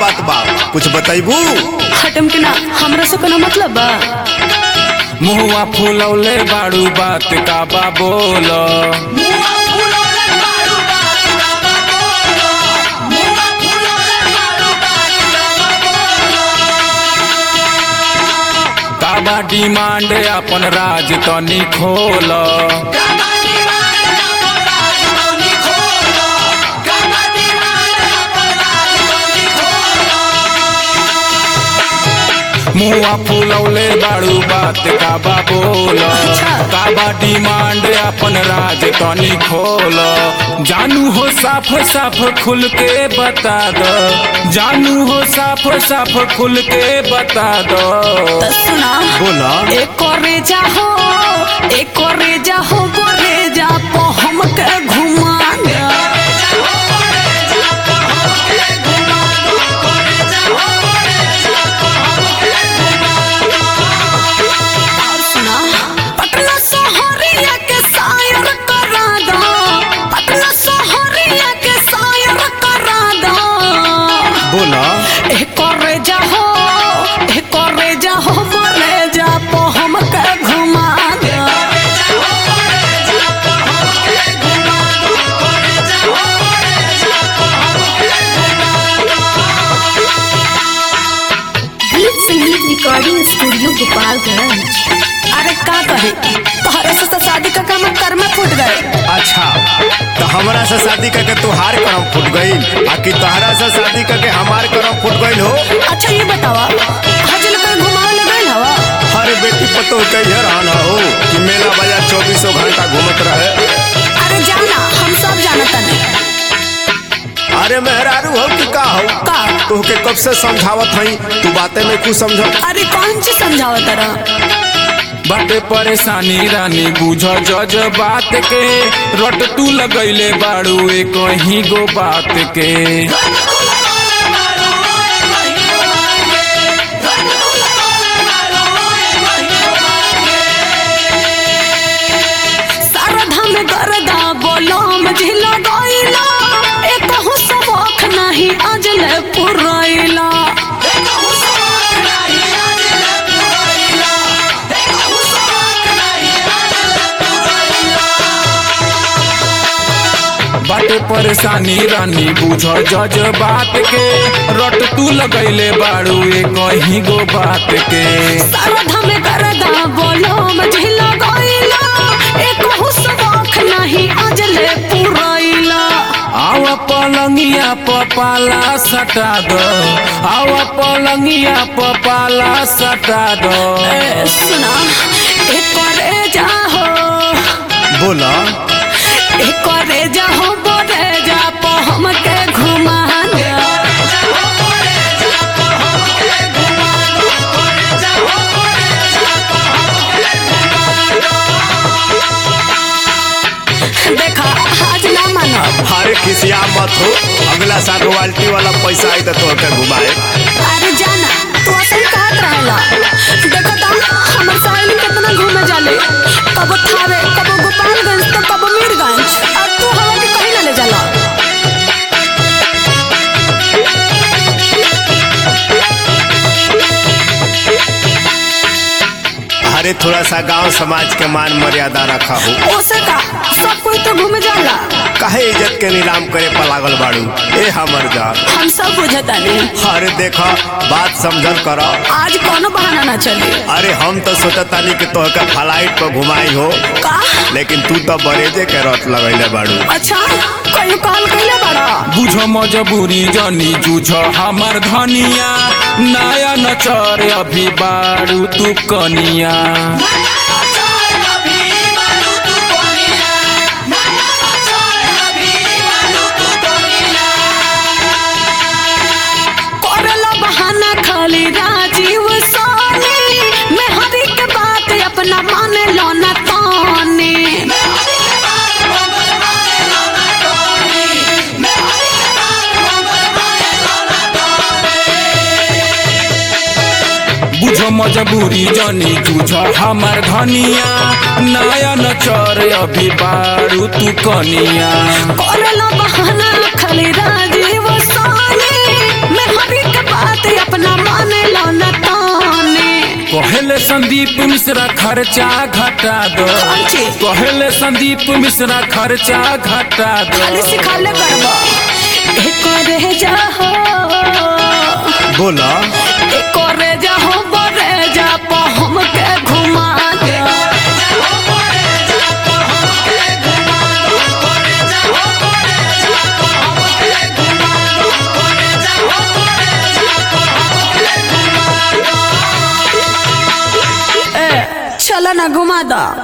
बात बा कुछ बताइबू हटम के ना हमरा से कोनो मतलब बा मुहुआ फुलौले बाड़ू बात का बा बोल का बा डिमांड अपन राज तनी खोल मुआ फुलौले बाड़ू बात का बा बोल का बा डिमांड अपन राज तनी खोल जानू हो साफ साफ खुल के बता दो जानू हो साफ साफ खुल के बता दो त सुना बोला एक रेजा हो एक रेजा हो गो रेजा को हमके घुमा दे और सुना पटना शहरिया के शायर करा दो पटना शहरिया के शायर करा दो बोला एक रेजा हो एक रेजा हो मरे जा पो हमके घुमा दे गीत संगीत रिकॉर्डिंग स्टूडियो गोपालगंज अरे का कहे तोहरे से तो शादी का काम कर में फूट गए अच्छा तो हमरा से शादी करके तुहार करम फूट गईल आ कि तोहरा से शादी करके हमार करम फूट गईल हो अच्छा ये बतावा हजल पे घुमावे ले गइल हवा हर बेटी पतो कहिए रहना हो कि मेला बाजार चौबीसों घंटा घूमत रहे अरे जाना हम सब जानता नहीं अरे मेहरारू हो कि का हो का तोहके कब से समझावत हई तू बातें में कुछ समझ अरे कौन चीज समझावा तरह बाटे परेशानी रानी बुझ जज बात के रट तू लगैले बाड़ू एक ही गो बात के शारदा में गरदा बोलो मझिला गइला एक हो सबक नहीं अजले पुरैला बाटे परेशानी रानी बुझ जज बात के रट तू लगैले बाड़ू एक ही गो बात के शारदा में गरदा बोलो मझिला गइला एक हो सबक नहीं अजले पुरैला आवा पलंगिया पपाला सटा दो आवा पलंगिया पपाला सटा दो ए, सुना एक करे जा हो बोला एक करे जा हो बोले जा पो हमके घुमा दे देखा आज ना मानो अरे खिसिया मत हो अगला साल रॉयल्टी वाला पैसा आई तो तोहके घुमाए अरे जाना तू असल कहत रहेला देखो तो हमर सहेली कितना घूमे जाले कबो थावे कबो गोपालगंज तो कबो मीरगंज और तू हवा के कहीं ना ले जाला अरे थोड़ा सा गांव समाज के मान मर्यादा रखा हो ओसे का सब कोई तो घूमे जाला काहे इज्जत के नीलाम करे पर लागल बाड़ू ए हमर जान हम सब बुझता नहीं अरे देखा बात समझल कर आज कोनो बहाना ना चले अरे हम तो सोचतानी कि तोहके फ्लाइट पर घुमाई हो का लेकिन तू तो बरेजे के रट लगैले बाड़ू अच्छा कहीं कॉल कैले बड़ा बुझ मजबूरी जनी जूझ हमर धनिया नया नचर अभी बारू तू कनिया करेला बहाना खाली राजीव सोनी मैं हरी के बात अपना मान लो ना ताने बुझ मजबूरी जनी जूझ हमर धनिया नया नचर अभी बारू तू कनिया करेला बहाना खाली राजीव सोनी मैं हरी के कहेले संदीप मिश्रा खर्चा घटा दो खर्चे? कहेले संदीप मिश्रा खर्चा घटा दो खाली सिखाले करबा एक रे जा हो बोला एक रे जा हो बरे जा पा हमके घुमा दे ए, चला ना घुमा दा